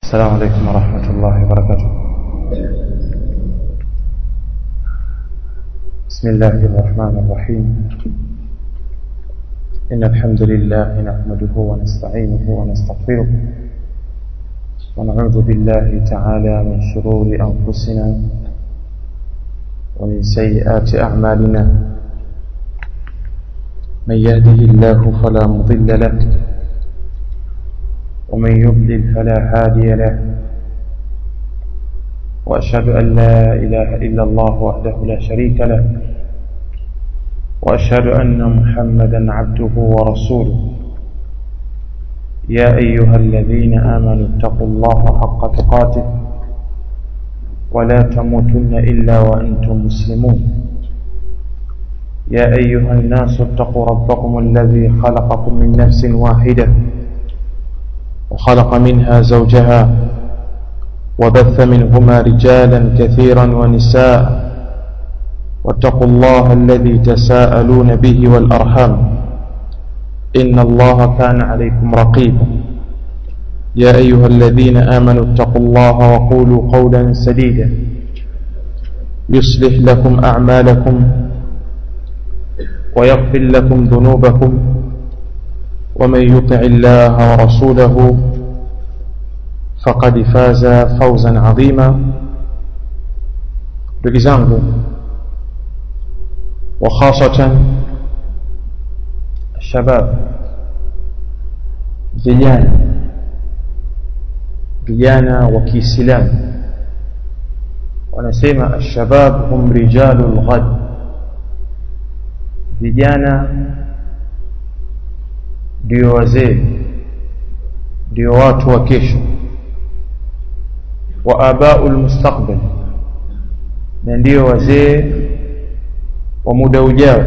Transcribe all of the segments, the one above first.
السلام عليكم ورحمة الله وبركاته بسم الله الرحمن الرحيم إن الحمد لله نحمده ونستعينه ونستغفره ونعوذ بالله تعالى من شرور أنفسنا ومن سيئات أعمالنا من يهده الله فلا مضل له ومن يضلل فلا هادي له وأشهد أن لا إله إلا الله وحده لا شريك له وأشهد أن محمدا عبده ورسوله يا أيها الذين آمنوا اتقوا الله حق تقاته ولا تموتن إلا وأنتم مسلمون يا أيها الناس اتقوا ربكم الذي خلقكم من نفس واحدة وخلق منها زوجها وبث منهما رجالا كثيرا ونساء واتقوا الله الذي تساءلون به والأرحام إن الله كان عليكم رقيبا يا أيها الذين آمنوا اتقوا الله وقولوا قولا سديدا يصلح لكم أعمالكم ويغفر لكم ذنوبكم ومن يطع الله ورسوله فقد فاز فوزا عظيما بجزانه وخاصة الشباب vijana vijana wa Kiislamu wanasema alshabab hum rijalul ghad vijana ndio wazee ndio watu wa kesho wa abaul mustaqbal na ndio wazee wa muda ujao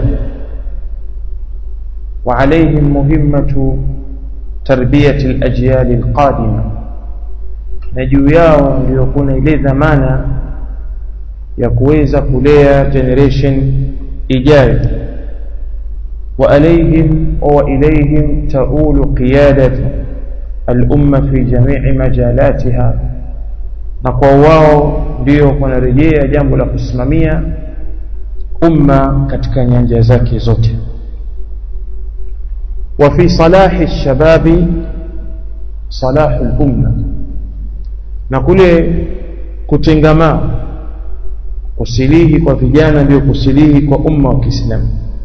وعليهم مهمة تربية الأجيال القادمة نجو yao ndio kuna ile dhamana ya kuweza kulea generation ijayo وعليهم وإليهم تؤول قيادة الأمة في جميع مجالاتها na kwa wao ndio kunarejea jambo la kusimamia umma katika nyanja zake zote wa fi salahi shababi salahu lumma na kule kutengamaa kusilihi kwa vijana ndio kusilihi kwa umma wa Kiislamu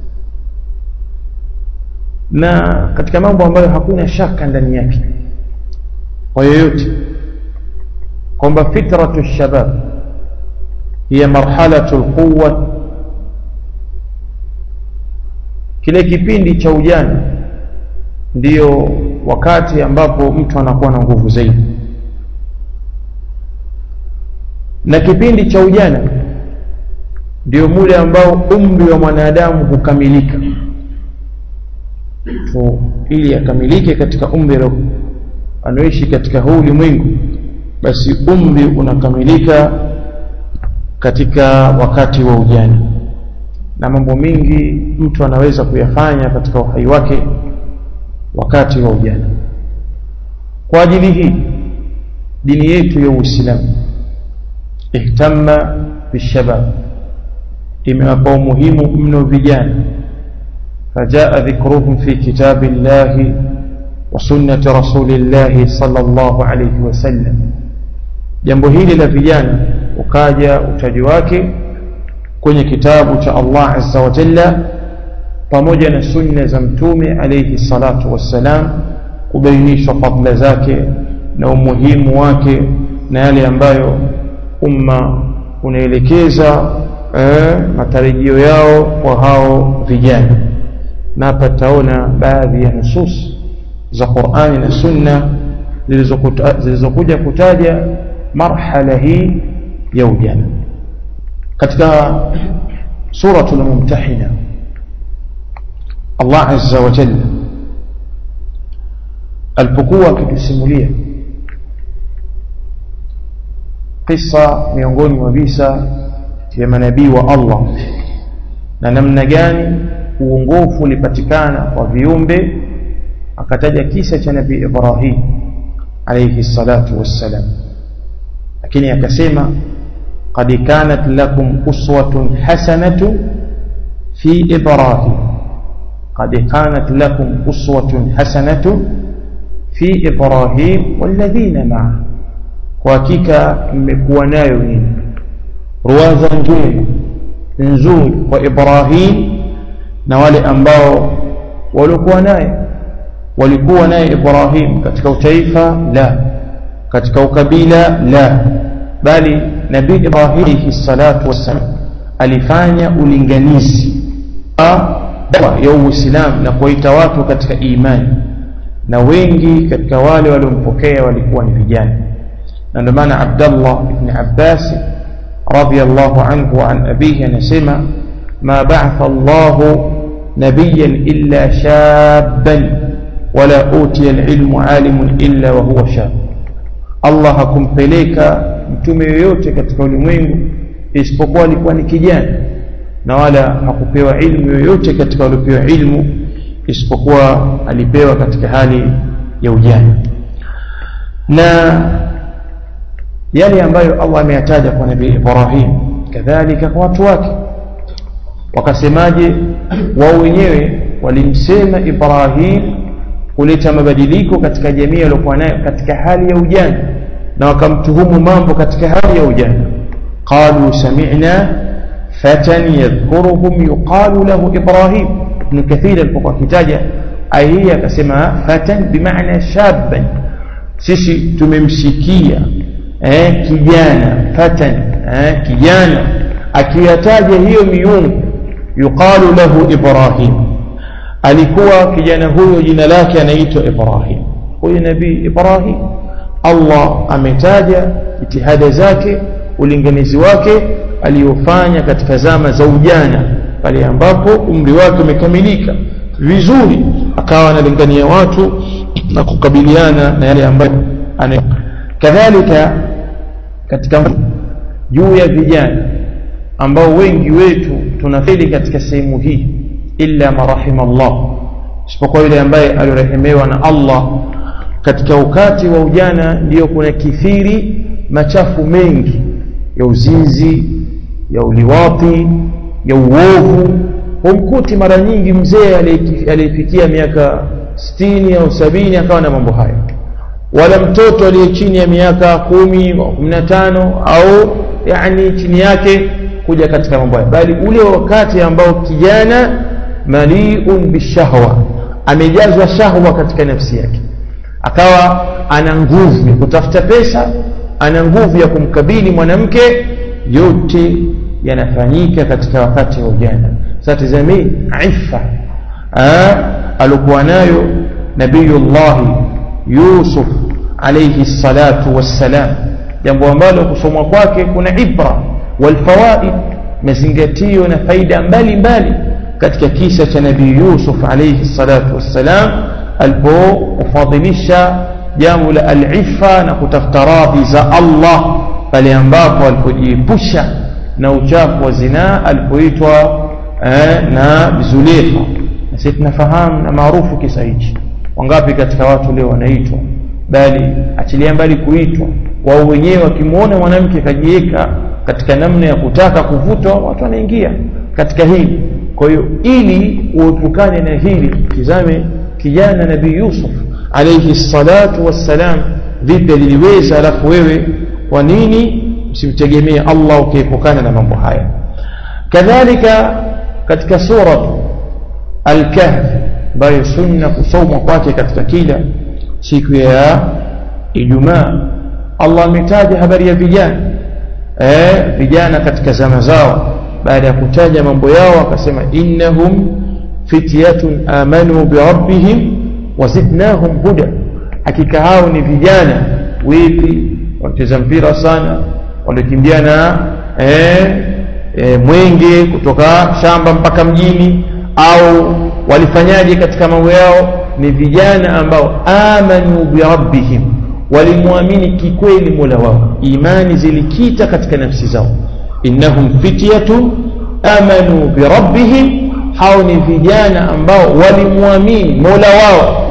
na katika mambo ambayo hakuna shaka ndani yake kwa yoyote kwamba fitratu shabab hiya marhalatu alquwa kile kipindi cha ujana ndiyo wakati ambapo mtu anakuwa na nguvu zaidi na kipindi cha ujana ndio mule ambao umri wa mwanadamu hukamilika tu ili akamilike katika umri anaoishi katika huu ulimwengu basi umri unakamilika katika wakati wa ujana na mambo mengi mtu anaweza kuyafanya katika uhai wake wakati wa ujana kwa ajili hii dini yetu ya Uislamu ihtamma bishabab imewapa umuhimu mno vijana فجاء ذكرهم في كتاب الله وسنة رسول الله صلى الله عليه وسلم jambo hili la vijana ukaja utaji wake kwenye kitabu cha Allah azza wa jalla pamoja na sunna za mtume alayhi salatu wassalam kubainishwa fadla zake na umuhimu wake na yale ambayo umma unaelekeza eh, matarajio yao kwa hao vijana na hapa taona baadhi ya nusus za Qur'ani na Sunna zilizokuja kutaja marhala hii ya ujana katika suratul mumtahina Allah azza wa jalla alipokuwa akitusimulia kisa miongoni mwa visa vya manabii wa Allah na namna gani uongofu ulipatikana kwa viumbe akataja kisa cha nabii Ibrahim alayhi salatu wassalam lakini akasema qad kanat lakum uswatun hasanatu fi ibrahim qad kanat lakum uswatun hasanatu fi ibrahim walladhina ma'a kwa hakika mmekuwa nayo nini ruwaza njema nzuri kwa Ibrahim na wale ambao walikuwa naye walikuwa naye Ibrahim katika utaifa la katika ukabila la bali nabii Ibrahim salatu wassalam alifanya ulinganizi dawa ya Uislamu na kuwaita watu katika imani na wengi katika wale waliompokea walikuwa ni vijana na ndio maana Abdullah ibn Abbas radiyallahu anhu an abihi anasema ma ba'atha Allah nabiyyan illa shabban wala utiya al-ilmu alimun illa wa huwa shab Allah hakumpeleka mtume yoyote katika ulimwengu isipokuwa alikuwa ni kijana na wala hakupewa ilmu yoyote katika waliopewa ilmu isipokuwa alipewa katika hali ya ujana na yale ambayo Allah ameyataja kwa nabii Ibrahim kadhalika kwa watu wake wakasemaje wao wenyewe walimsema Ibrahim kuleta mabadiliko katika jamii aliyokuwa nayo katika hali ya ujana na wakamtuhumu mambo katika hali ya ujana qalu sami'na fatan yadhkuruhum yuqalu lahu Ibrahim ibn Kathir alipokuwa kitaja aya hii akasema fatan bimaana shabban sisi tumemsikia eh, kijana fatan eh, kijana akiyataja hiyo miungu yuqalu lahu Ibrahim alikuwa kijana huyo jina lake anaitwa Ibrahim huyu nabii Ibrahim Allah ametaja jitihada zake ulinganizi wake aliyofanya katika zama za ujana pale ambapo umri wake umekamilika vizuri akawa analingania watu na kukabiliana na yale ambayo ana kadhalika katika juu ya vijana ambao wengi wetu tunafeli katika sehemu hii illa marahim Allah isipokuwa yule ambaye aliorehemewa na Allah katika ukati wa ujana ndiyo kuna kithiri machafu mengi ya uzinzi ya uliwati ya uovu humkuti mara nyingi mzee aliyefikia miaka sitini au sabini akawa na mambo hayo wala mtoto aliye chini ya miaka kumi au kumi na tano au yani chini yake kuja katika mambo hayo bali ule wakati ambao kijana maliun bishahwa amejazwa shahwa katika nafsi yake akawa ana nguvu ya kutafuta pesa ana nguvu ya kumkabili mwanamke yote yanafanyika katika wakati wa ujana sasa tazamii ifa alikuwa nayo nabiyullahi yusuf alayhi salatu wassalam jambo ambalo kusomwa kwake kuna ibra walfawaid mazingatio na faida mbalimbali katika kisa cha nabii yusuf alayhi salatu wassalam alipofadhilisha jambo la alifa na kutafuta radhi za Allah pale ambapo alipojiepusha na uchafu wa zinaa alipoitwa eh, na Zulekha na sisi tunafahamu na maarufu kisa hichi wangapi katika watu leo wanaitwa bali achilia mbali kuitwa wao wenyewe wakimwona mwanamke kajiweka katika namna ya kutaka kuvutwa watu wanaingia katika hili kwa hiyo ili uepukane na hili tizame kijana nabii Yusuf alayhi salatu wassalam vipi aliliweza alafu wewe kwa nini usimtegemee Allah ukiepukana na mambo haya kadhalika katika sura al-kahf ambayo sunna kusomwa kwake katika kila siku ya Ijumaa Allah ametaja habari ya vijana eh vijana katika zama zao baada ya kutaja mambo yao akasema innahum fityatun amanu bi rabbihim wazidnahum huda hakika hao ni vijana wipi wacheza mpira sana waliokimbiana eh, eh, mwenge kutoka shamba mpaka mjini au walifanyaje katika mambo yao ni vijana ambao amanu birabbihim walimwamini kikweli mola wao imani zilikita katika nafsi zao innahum fityatu amanu birabbihim hao ni vijana ambao walimwamini mola wao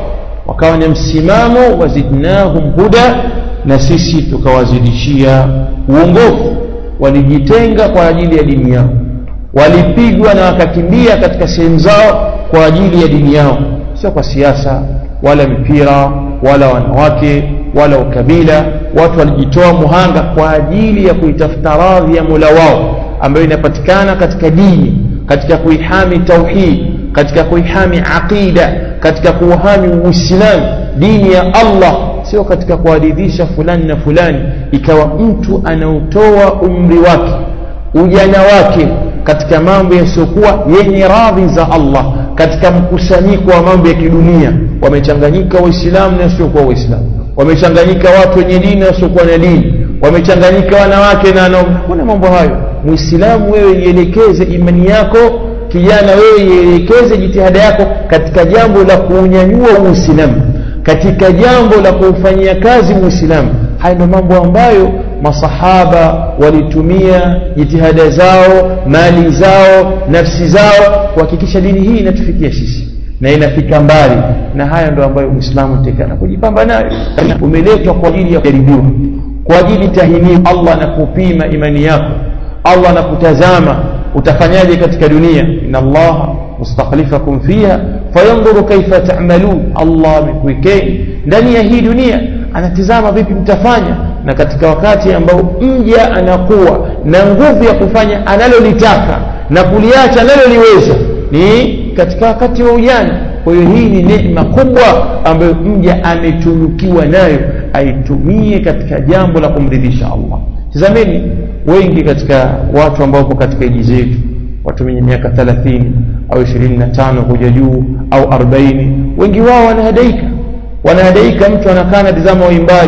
wakawa na msimamo wazidnahum huda na sisi tukawazidishia uongofu walijitenga kwa ajili ya dini yao walipigwa na wakakimbia katika sehemu zao kwa ajili ya dini yao sio kwa siasa wala mipira wala wanawake wala ukabila watu walijitoa muhanga kwa ajili ya kuitafuta radhi ya Mola wao ambayo inapatikana katika dini katika kuihami tauhid katika kuihami aqida katika kuuhami uislamu dini ya Allah sio katika kuadidisha fulani na fulani ikawa mtu anautoa umri wake ujana wake katika mambo yasiyokuwa yenye radhi za Allah katika mkusanyiko wa mambo ya kidunia wamechanganyika waislamu na wasiokuwa waislamu wamechanganyika watu wenye dini na wasiokuwa na dini wamechanganyika wanawake na wanaume kuna mambo hayo muislamu wewe ielekeze imani yako kijana wewe ielekeze jitihada yako katika jambo la kuunyanyua uislamu katika jambo la kuufanyia kazi muislamu haya ndio mambo ambayo masahaba walitumia jitihada zao mali zao nafsi zao kuhakikisha dini hii inatufikia sisi na inafika mbali na haya ndio ambayo muislamu tekana kujipamba nayo umeletwa kwa ajili ya kujaribiwa kwa ajili tahiniwa Allah na kupima imani yako Allah anakutazama utafanyaje katika dunia inna Allah mustakhlifakum fiha fayanzuru kaifa ta'malun Allah amekuwekeni ndani ya hii dunia anatizama vipi mtafanya na katika wakati ambao mja anakuwa na nguvu ya kufanya analolitaka na kuliacha analoliweza ni katika wakati wa ujana kwa hiyo hii ni neema kubwa ambayo mja ametunukiwa nayo aitumie katika jambo la kumridhisha Allah tazameni wengi katika watu ambao wapo katika eji zetu watu wenye miaka 30 au 25 kuja juu au 40 wengi wao wanahadaika wanahadaika mtu anakaa na tazama waimbaji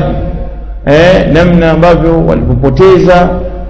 eh, namna ambavyo walipopoteza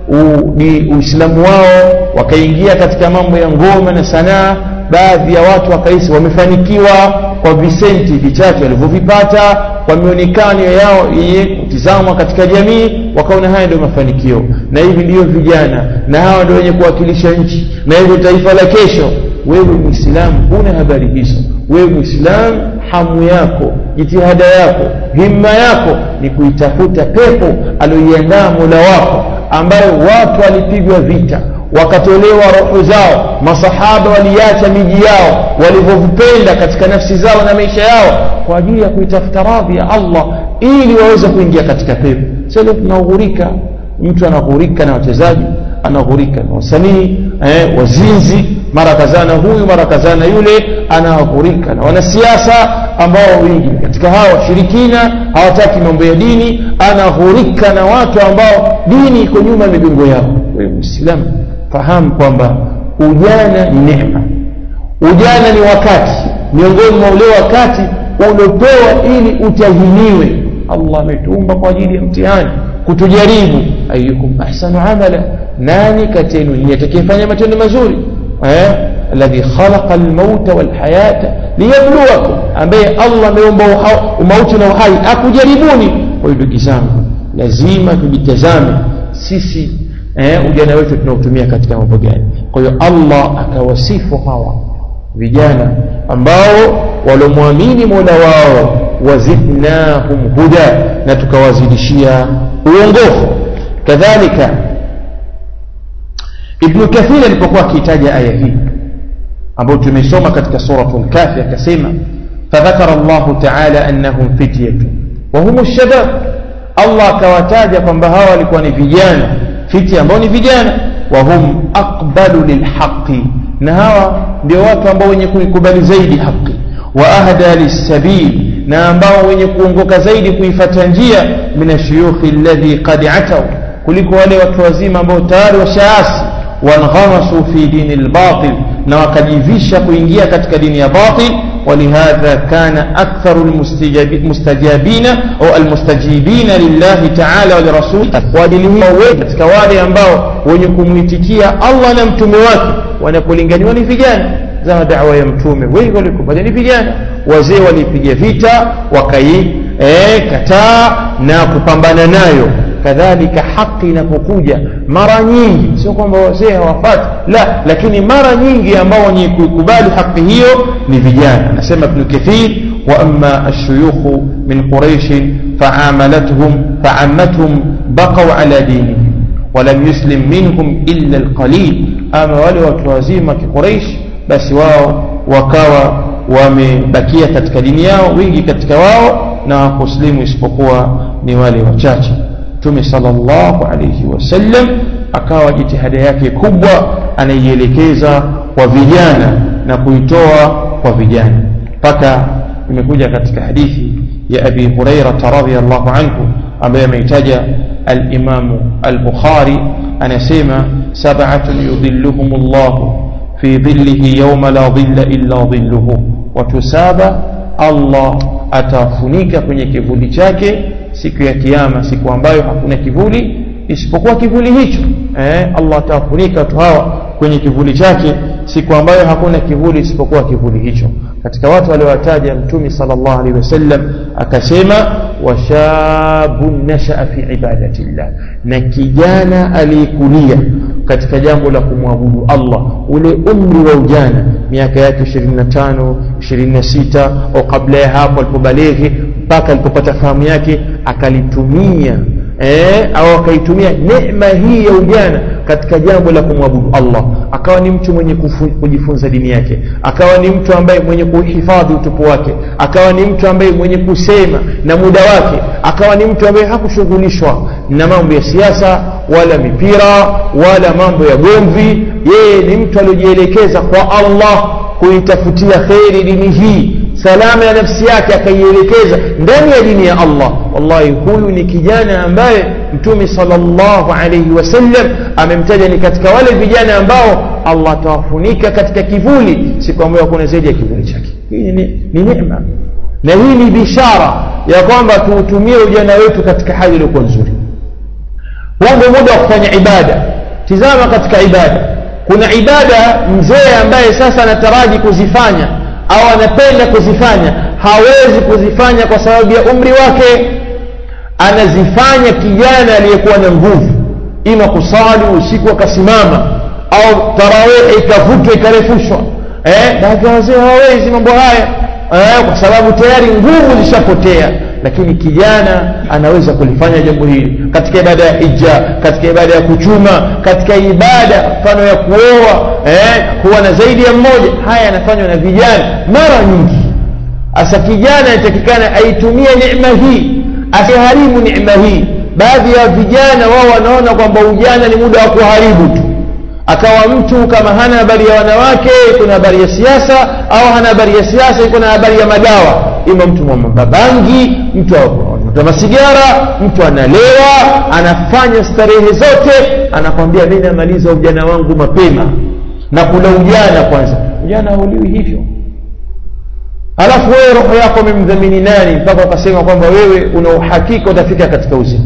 uislamu wao wakaingia katika mambo ya ngoma na sanaa baadhi ya watu wakahisi wamefanikiwa kwa visenti vichache walivyovipata kwa mionekano yao yenye kutizamwa katika jamii wakaona haya ndio mafanikio na hivi ndiyo vijana na hawa ndio wenye kuwakilisha nchi na hivyo taifa la kesho wewe muislamu huna habari hizo wewe muislamu hamu yako jitihada yako himma yako ni kuitafuta pepo aliyoiandaa mola wako ambayo watu walipigwa vita wakatolewa roho zao masahaba waliacha miji yao walivyovipenda katika nafsi zao na maisha yao kwa ajili ya kuitafuta radhi ya Allah ili waweze kuingia katika pepo sasa tunaghurika mtu anaghurika na wachezaji anaghurika na wasanii eh, wazinzi mara kazana huyu mara kazana yule anaghurika na wanasiasa ambao wengi katika hawa washirikina hawataki mambo ya dini anaghurika na watu ambao dini iko nyuma ya migongo yao wewe muislamu fahamu kwamba ujana ni neema ujana ni wakati miongoni mwa ule wakati uliopewa ili utahiniwe Allah ametuumba kwa ajili ya mtihani kutujaribu ayukum ahsanu amala nani kati yenu ni atakayefanya matendo mazuri eh alladhi khalaqa almauta walhayata liyabluwakum ambaye Allah ameumba umauti na uhai akujaribuni kwa hiyo ndugu zangu lazima tujitazame sisi eh, ujana wetu tunaotumia katika mambo gani kwa hiyo Allah akawasifu hawa vijana ambao walomwamini Mola wao wazidnahum huda na tukawazidishia uongofu kadhalika Ibn Kathir alipokuwa akitaja aya hii ambayo tumesoma katika suratul Kafi akasema فذكر الله تعالى أنهم فتية وهم الشباب Allah akawataja kwamba hawa walikuwa ni vijana fiti ambao ni vijana wa hum aqbalu lilhaqi na hawa ndio watu ambao wenye kuikubali zaidi haki wa ahda lisabil na ambao wenye kuongoka zaidi kuifata njia min ashuyukhi alladhi qad atau kuliko wale watu wazima ambao tayari washaasi wanghamasu fi dini albatil na wakajivisha kuingia katika dini ya batil ولهذا كان أكثر المستجابين أو المستجيبين لله تعالى ولرسوله وادله katika wale ambao wenye kumwitikia Allah na mtume wake wanapolinganiwa ni vijana za da'wa ya mtume wengi walikubali ni vijana wazee walipiga vita wakai eh, kataa na kupambana nayo kadhalika haki inapokuja mara nyingi sio kwamba wazee hawafati la lakini mara nyingi ambao wenye kuikubali haki hiyo ni vijana anasema ibn kathir وأما الشيوخ من قريش فعاملتهم فعمتهم بقوا على دينهم ولم يسلم منهم إلا القليل أما wale watu wazima kiquraish basi wao wakawa wamebakia katika dini yao wengi katika wao na wakuslimu isipokuwa ni wale wachache mtume sallallahu alayhi wasallam akawa jitihada yake kubwa anaielekeza kwa vijana na kuitoa kwa vijana mpaka imekuja katika hadithi ya abi hurairata radhiallahu anhu ambaye ameitaja alimamu al-bukhari anasema sab'atun yudhilluhum llahu fi dhillihi yawma la dhilla illa dhilluhu watu saba allah atawafunika kwenye kivuli chake siku ya kiyama siku ambayo hakuna kivuli isipokuwa kivuli hicho eh, allah atawafunika watu hawa kwenye kivuli chake siku ambayo hakuna kivuli isipokuwa kivuli hicho katika watu waliowataja mtume sallallahu alaihi wasallam akasema washabun nashaa fi ibadatillah na kijana aliyekulia katika jambo la kumwabudu Allah ule umri wa ujana miaka yake 25 26 au kabla ya hapo alipobaleghi mpaka alipopata fahamu yake akalitumia eh, au akaitumia neema hii ya ujana katika jambo la kumwabudu Allah akawa ni mtu mwenye kufu, kujifunza dini yake akawa ni mtu ambaye mwenye kuhifadhi utupu wake akawa ni mtu ambaye mwenye kusema na muda wake akawa ni mtu ambaye hakushughulishwa na mambo ya siasa wala mipira wala mambo ya gomvi yeye ni mtu aliyojielekeza kwa Allah kuitafutia kheri dini hii salama ya nafsi yake akaielekeza ndani ya dini ya Allah wallahi huyu ni kijana ambaye mtume sallallahu alayhi wasallam amemtaja ni katika wale vijana ambao Allah atawafunika katika kivuli siku ambayo hakuna zaidi ya kivuli chake hii ni, ni neema na hii ni bishara ya kwamba tuutumie ujana wetu katika hali iliyokuwa nzuri huu ndio muda wa kufanya ibada tizama katika ibada kuna ibada mzee ambaye sasa anataraji kuzifanya au anapenda kuzifanya hawezi kuzifanya kwa sababu ya umri wake anazifanya kijana aliyekuwa na nguvu ima kusali usiku akasimama au tarawihi ikavutwa ikarefushwa eh, baadhi ya wazee hawawezi mambo haya eh, kwa sababu tayari nguvu zishapotea lakini kijana anaweza kulifanya jambo hili katika ibada ya hija katika ibada ya kuchuma katika ibada mfano ya kuoa eh, kuwa na zaidi ya mmoja haya yanafanywa na vijana mara nyingi hasa kijana anatakikana aitumie neema hii asiharibu neema hii baadhi ya vijana wao wanaona kwamba ujana ni muda wa kuharibu tu akawa mtu kama hana habari ya wanawake iko na habari ya siasa au hana habari ya siasa iko na habari ya madawa ima mtu mabangi mtu wa masigara mtu analewa anafanya starehe zote anakwambia mimi namaliza ujana wangu mapema na kula ujana kwanza ujana hauliwi hivyo alafu wewe roho yako umemdhamini nani mpaka ukasema kwamba wewe una uhakika utafika katika uzima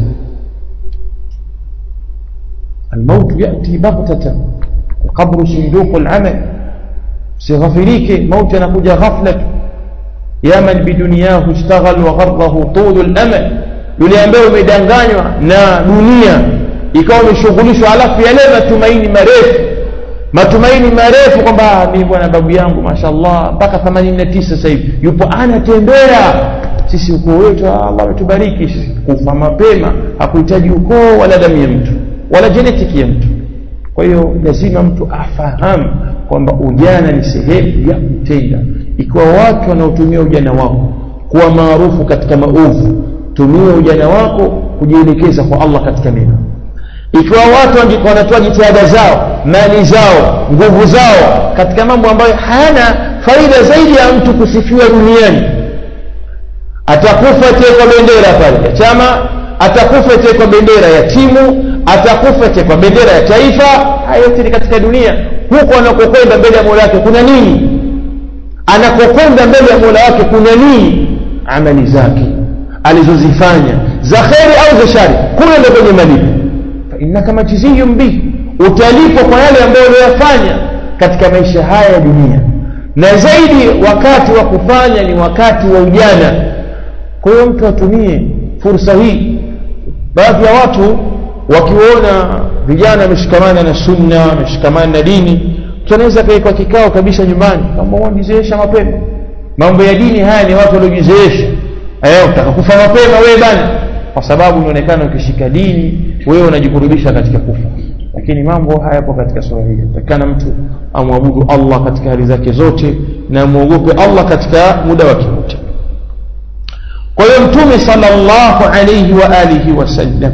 الموت يأتي بغتة القبر صندوق العمل سيغفريك موت نقود غفلة يا من بدنياه اشتغل وغره طول الأمل yule ambaye umedanganywa na dunia ikawa umeshughulishwa alafu yale matumaini marefu matumaini marefu kwamba mimi bwana babu yangu mashallah mpaka 89 sasa hivi yupo anatembea sisi ukoo wetu Allah ametubariki sisi kufa mapema hakuhitaji ukoo wala damu ya mtu wala genetiki ya mtu kwa hiyo lazima mtu afahamu kwamba ujana ni sehemu ya kutenda ikiwa watu wanaotumia ujana wako kuwa maarufu katika maovu tumia ujana wako kujielekeza kwa Allah katika mema ikiwa watu wanatoa jitihada zao mali zao nguvu zao katika mambo ambayo hayana faida zaidi ya mtu kusifiwa duniani atakufa tekwa bendera pale ya chama atakufa tekwa bendera ya timu atakufa tekwa bendera ya taifa haya yote ni katika dunia huko anakokwenda mbele ya mola wake kuna nini anakokwenda mbele ya mola wake kuna nini amali zake alizozifanya za kheri au za shari kule ndo kwenye malipo innaka majziyun bihi utalipwa kwa yale ambayo uliyofanya katika maisha haya ya dunia na zaidi wakati wa kufanya ni wakati wa ujana kwa hiyo mtu atumie fursa hii baadhi ya watu wakiona vijana wameshikamana na sunna wameshikamana na dini mtu anaweza kaekwa kikao kabisa nyumbani kama uandiziesha mapema mambo ya dini haya ni watu waliojizoesha eh utaka kufa mapema wewe bana kwa sababu inaonekana ukishika dini wewe unajikurubisha katika kufa lakini mambo hayapo katika sura hii takana mtu amwabudu Allah katika hali zake zote na muogope Allah katika muda wake wote kwa hiyo mtume sallallahu alayhi wa alihi wasallam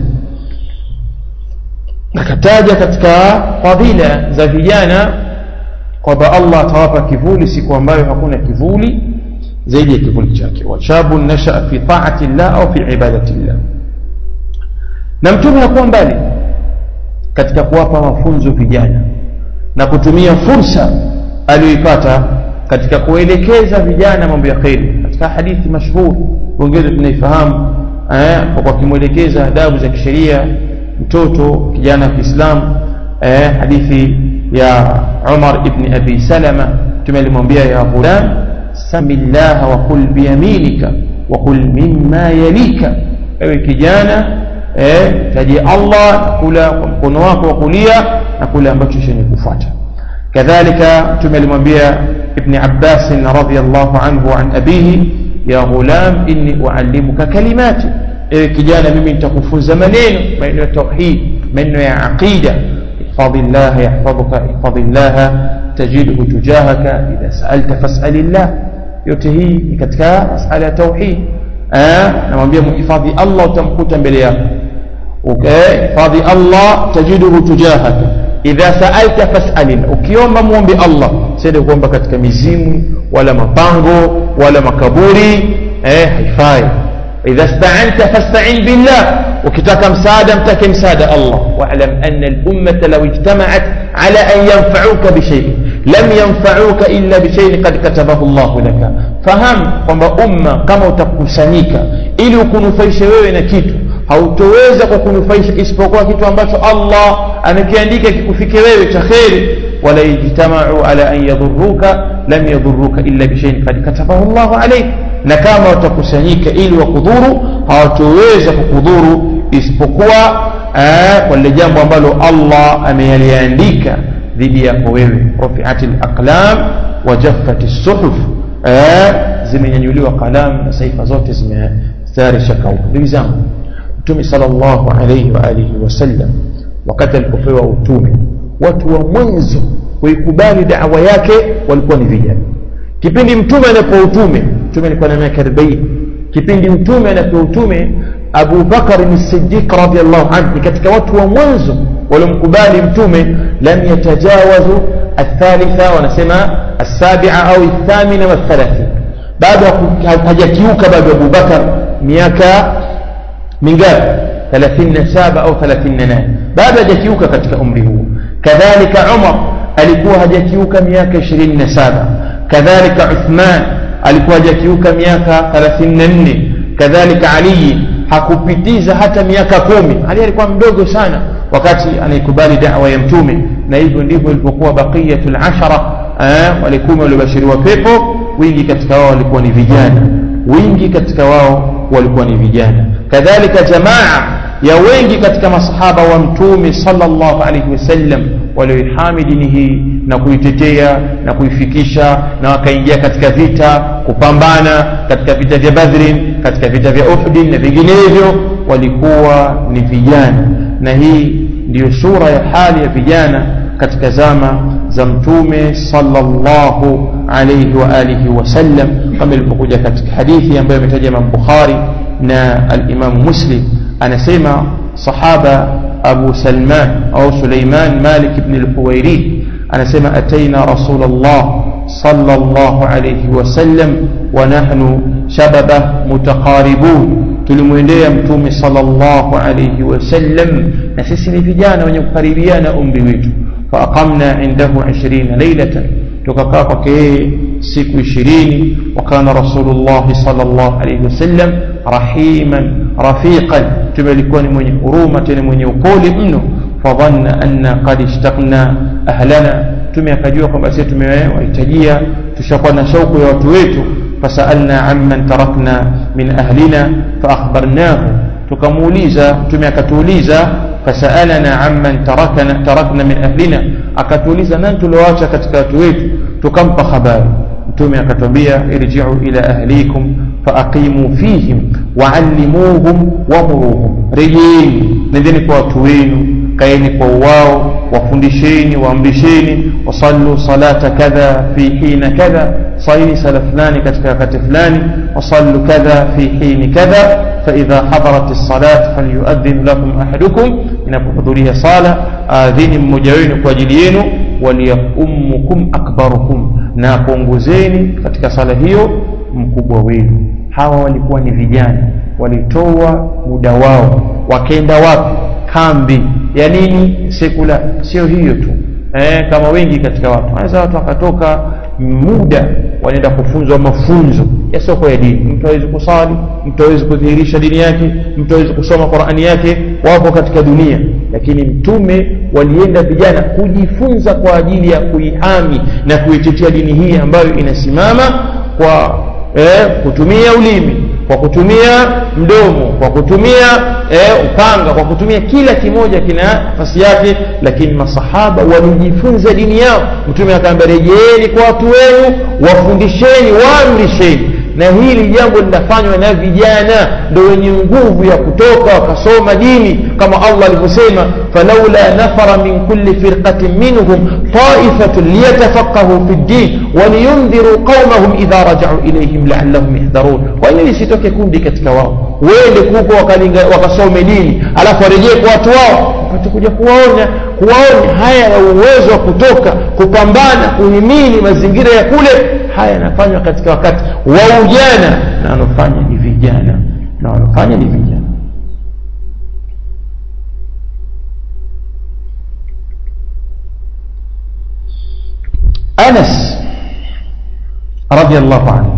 akataja katika fadhila za vijana kwamba Allah atawapa kivuli siku ambayo hakuna kivuli zaidi ya kivuli chake washabu nashaa fi taati llah au fi ibadati llah na mtume hakuwa mbali katika kuwapa mafunzo vijana na kutumia fursa aliyoipata katika kuelekeza vijana mambo ya kheri katika hadithi mashhur wengine tunaifahamu eh, kwa kumwelekeza adabu za kisheria mtoto kijana wa Kiislamu eh, hadithi ya Umar ibn Abi Salama mtume alimwambia ya ghulam samillaha wa kul biyaminika wa kul mimma yalika ewe kijana eh, taji Allah kula kwa mkono wako wa kulia na kula ambacho chenye kufuata kadhalika mtume alimwambia ibn Abbas radhiyallahu anhu an abihi ya ghulam inni uallimuka kalimati ewe kijana mimi nitakufunza maneno maneno ya tauhid maneno ya aqida ihfadhillah yahfadhuka ihfadhillah tajidhu tujahaka idha sa'alta fas'alillah yote hii ni katika masala ya tauhid namwambia muhifadhi Allah utamkuta mbele yako hifadhi Allah tajiduhu tujahaka idha sa'alta fas'alillah ukiomba muombe Allah sio kuomba katika mizimu wala mapango wala makaburi eh haifai idha sta'anta fasta'in billah ukitaka msaada mtake msaada Allah wa'lam anna al-ummata law ijtama'at ala an yanfa'uka bi shay'in lam yanfa'uka illa bi shay'in qad katabahu Allah laka fahamu kwamba umma kama utakusanyika ili ukunufaishe wewe na kitu hautoweza kukunufaisha isipokuwa kitu ambacho Allah amekiandika kikufike wewe cha kheri wala ijtama'u ala an yadhurruka lam yadhurruka illa bi shay'in qad katabahu Allah alayk na kama watakusanyika ili wakudhuru hawatoweza kukudhuru isipokuwa kwa lile jambo ambalo Allah ameyaliandika dhidi yako wewe rufi'atil aqlam wa jaffatis suhuf zimenyanyuliwa kalamu na saifa zote zimestarisha kaumu ndugu zangu mtume sallallahu alayhi wa alihi wasallam wakati alipopewa utume watu wa mwanzo kuikubali da'wa yake walikuwa ni vijana kipindi mtume anapewa utume mtume alikuwa na miaka 40 kipindi mtume anapewa utume Abu Bakar as-Siddiq radiyallahu anhu katika watu wa mwanzo waliomkubali mtume lam yatajawazu athalitha wanasema as-sabi'a au ath-thamina wath-thalathina bado hajakiuka bado Abu Bakar miaka mingapi 37 au 38 bado hajakiuka katika umri huu kadhalika Umar alikuwa hajakiuka miaka 27 kadhalika Uthman alikuwa hajakiuka miaka 34 kadhalika Ali hakupitiza hata miaka kumi Ali alikuwa mdogo sana wakati anaikubali da'wa ya mtume na hivyo ndivyo ilipokuwa baqiyatul ashara walikuwa waliobashiriwa pepo wingi katika wao walikuwa ni vijana wingi katika wao walikuwa ni vijana kadhalika jamaa ya wengi katika masahaba wa mtume sallallahu alaihi wasallam walioihami dini hii na kuitetea na kuifikisha na wakaingia katika vita kupambana katika vita vya Badrin katika vita vya Uhud na vinginevyo walikuwa ni vijana na hii ndiyo sura ya hali ya vijana katika zama za mtume sallallahu alayhi wa alihi wasallam kama ilipokuja katika hadithi ambayo imetaja Imam Bukhari na al-Imam Muslim anasema sahaba Abu Salman au Suleiman Malik ibn al-Huwairi anasema ataina Rasulullah sallallahu alayhi wasallam wa nahnu shababa mutaqaribun tulimwendea mtume sallallahu alayhi wasallam na sisi ni vijana wenye kukaribiana umri wetu faaqamna indahu 20 laylatan tukakaa kwake yeye siku 20 wakana rasulullah sallallahu alayhi wasallam rahiman rafiqan mtume alikuwa ni mwenye huruma tena mwenye upole mno fadhanna anna qad ishtaqna ahlana mtume akajua kwamba sisi tumewahitajia tushakuwa na shauku ya watu wetu fasalna amman tarakna min ahlina faakhbarnahu tukamuuliza mtume akatuuliza fasalana amman tarakna tarakna min ahlina akatuuliza nani tulioacha katika watu wetu tukampa habari mtume akatwambia irji'u ila ahlikum faaqimu fihim wa'allimuhum wamuruhum rejeeni nendeni kwa watu wenu kaeni kwa wao wafundisheni waamrisheni wasallu salata kadha fi hina kadha صلي سلا فلان كتك وقت فلان وصلوا كذا في حين كذا فإذا حضرت الصلاة فليؤذن لكم أحدكم inapohudhuria sala adhini mmoja wenu kwa ajili yenu waliyummukum akbarukum na kuongozeni katika sala hiyo mkubwa wenu hawa walikuwa ni vijana walitoa muda wao wakenda wapi kambi ya nini sekula sio hiyo tu eh, kama wengi katika watu wanaweza watu wakatoka muda wanaenda kufunzwa mafunzo yasiyokuwa ya dini mtu hawezi kusali mtu hawezi kudhihirisha dini yake mtu hawezi kusoma qurani yake wapo katika dunia lakini mtume walienda vijana kujifunza kwa ajili ya kuihami na kuitetea dini hii ambayo inasimama kwa eh, kutumia ulimi kwa kutumia mdomo kwa kutumia eh, upanga kwa kutumia kila kimoja kina nafasi yake lakini masahaba walijifunza dini yao mtume akaambia rejeeni kwa watu wenu wafundisheni waamrisheni na hili jambo linafanywa na vijana ndo wenye nguvu ya kutoka wakasoma dini kama allah alivyosema falaula nafara min kulli firqatin minhum taifatun liyatafaqahu fi ddin waliyundhiru qaumahum idha rajau ilaihim laallahum yahdharun kwa nini lisitoke kundi katika wao wende kuko wakasome dini alafu warejee kwa watu wao wapate kuja kuwaonya kuwaonya haya ya uwezo wa kutoka kupambana kuhimili mazingira ya kule haya yanafanywa katika wakati wa ujana na wanaofanya ni vijana na wanaofanya ni vijana Anas radhiallahu anhu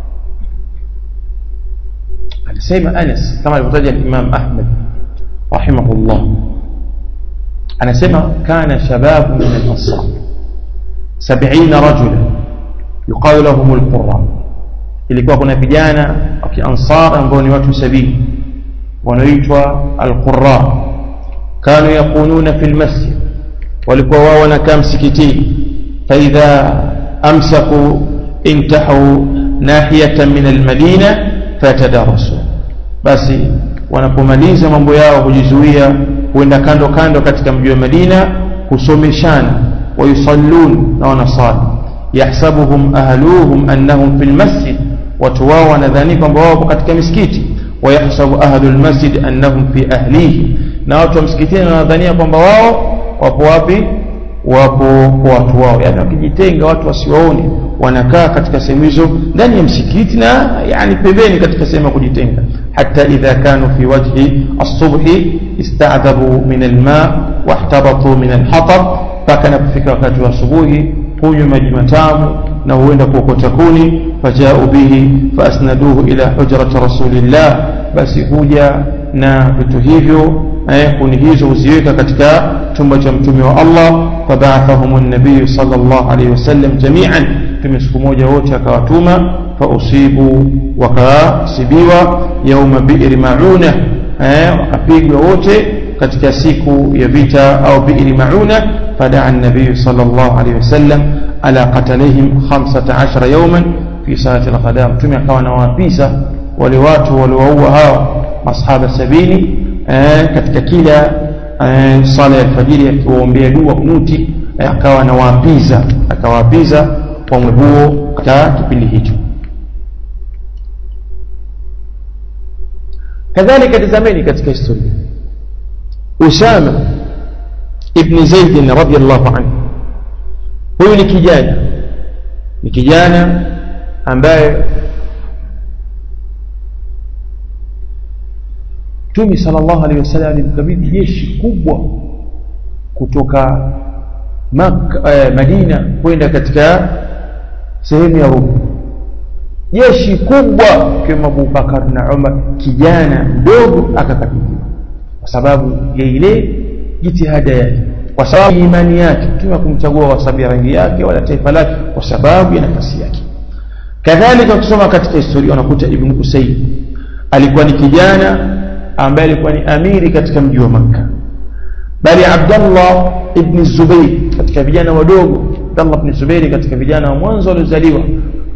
anasema Anas kama alivyotaja Imam Ahmad rahimahullah anasema kana shababu min al-ansar 70 rajula yuqalu lahum al-qurra ilikuwa kuna vijana wa kiansar ambao ni watu sabini wanaoitwa al-qurra kanu yakununa fi al-masjid walikuwa wao wanakaa msikitini فإذا أمسكوا انتحوا ناحية من المدينة فتدارسوا بس wanapomaliza mambo yao hujizuia huenda kando kando katika mji wa Madina husomeshana wayusallun na wanasali yahsabuhum ahluhum annahum fil masjid watu wao wanadhani kwamba wao katika misikiti wayahsabu ahlul masjid annahum fi ahlihi na watu wa msikitini wanadhania kwamba wao wapo wapi wapo kwa watu wao yani wakijitenga watu wasiwaone wanakaa katika sehemu hizo ndani ya msikiti na yani pembeni katika sehemu ya kujitenga hata idha kanu fi wajhi as-subhi ista'dhabu min al-ma wahtabatu min al-hatab mpaka napofika wakati wa asubuhi hunywa maji matamu na huenda kuokota kuni fajau bihi faasnaduhu ila hujrati rasulillah basi huja na vitu hivyo eh, kuni hizo huziweka katika chumba cha mtume wa Allah fabaathahum an-nabiy sallallahu alayhi wasallam jami'an tume siku moja wote akawatuma fausibu wakasibiwa yauma bi'ri mauna eh, wakapigwa wote katika siku ya vita au bi'ri mauna fadaa an-nabiy sallallahu alayhi wasallam ala qatalihim 15 yawman fi saati al-qadam mtume akawa anawaapisa wale watu waliowaua hao masahaba sabini eh, katika kila eh, sala ya alfajiri akiwaombea dua kunuti eh, akawa anawaapiza akawaapiza kwa huo katika kipindi hicho kadhalika tazameni katika historia Usama ibn Zaid radhiyallahu anhu huyu ni kijana ni kijana ambaye Mtume sallallahu alaihi wasallam alimkabidhi jeshi kubwa kutoka Makka, eh, Madina kwenda katika sehemu ya Rum. Jeshi kubwa kama Abu Bakar na Umar, kijana mdogo akakabidhiwa kwa sababu ya ile jitihada yake, kwa sababu imani yake. Mtume kumchagua kwa sababu ya rangi yake wala taifa lake, kwa sababu ya nafasi yake. Kadhalika ukisoma katika historia unakuta Ibn Usayd alikuwa ni kijana ambaye alikuwa ni amiri katika mji wa Makka bali Abdullah ibn Zubair katika vijana wadogo Abdullah ibn Zubair katika vijana wa mwanzo waliozaliwa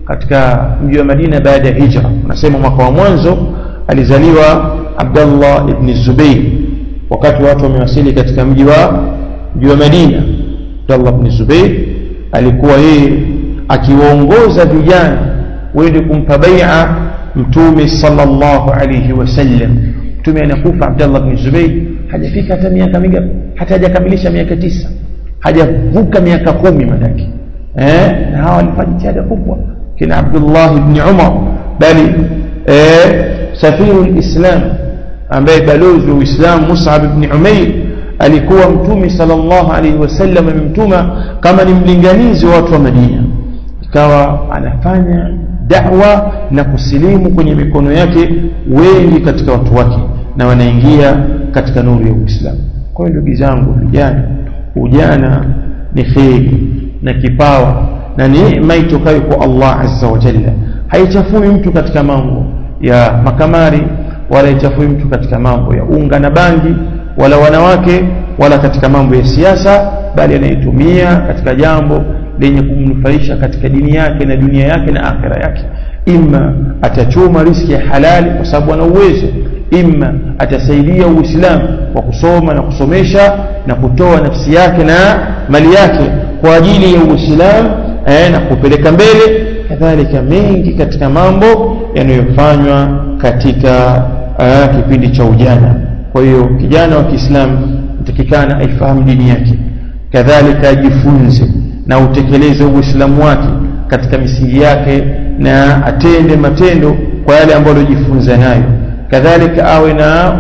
katika mji wa Madina baada ya hijra unasema mwaka wa mwanzo alizaliwa Abdullah ibn Zubayr wakati watu wamewasili katika mji wa mji wa Madina Abdullah ibn Zubayr alikuwa yeye akiwaongoza vijana wende kumpa bai'a mtume sallallahu alayhi wasallam mtume anakufa Abdullah ibn Zubayr hajafika hata miaka mingapi hata hajakamilisha miaka tisa hajavuka miaka kumi madaki eh na hawa walifanya jitihada kubwa kina Abdullah ibn Umar bali eh safiru alislam ambaye balozi wa Uislamu Mus'ab ibn Umair alikuwa mtume sallallahu alaihi wasallam amemtuma kama ni mlinganizi wa watu wa Madina ikawa anafanya da'wa na kusilimu kwenye mikono yake wengi katika watu wake na wanaingia katika nuru ya Uislamu kwa hiyo ndugu zangu vijana ujana ni kheri na kipawa na neema itokayo kwa Allah azza wa jalla haichafui mtu katika mambo ya makamari wala haichafui mtu katika mambo ya unga na bangi wala wanawake wala katika mambo ya siasa bali anaitumia katika jambo lenye kumnufaisha katika dini yake na dunia yake na akhira yake imma atachuma riski ya halali kwa sababu ana uwezo imma atasaidia uislamu kwa kusoma na kusomesha na kutoa nafsi yake na mali yake kwa ajili ya uislamu eh, na kupeleka mbele kadhalika mengi katika mambo yanayofanywa katika uh, kipindi cha ujana kwa hiyo kijana wa Kiislamu mtakikana aifahamu dini yake kadhalika ajifunze na utekeleze uislamu wake katika misingi yake na atende matendo kwa yale ambayo alijifunza nayo kadhalika awe na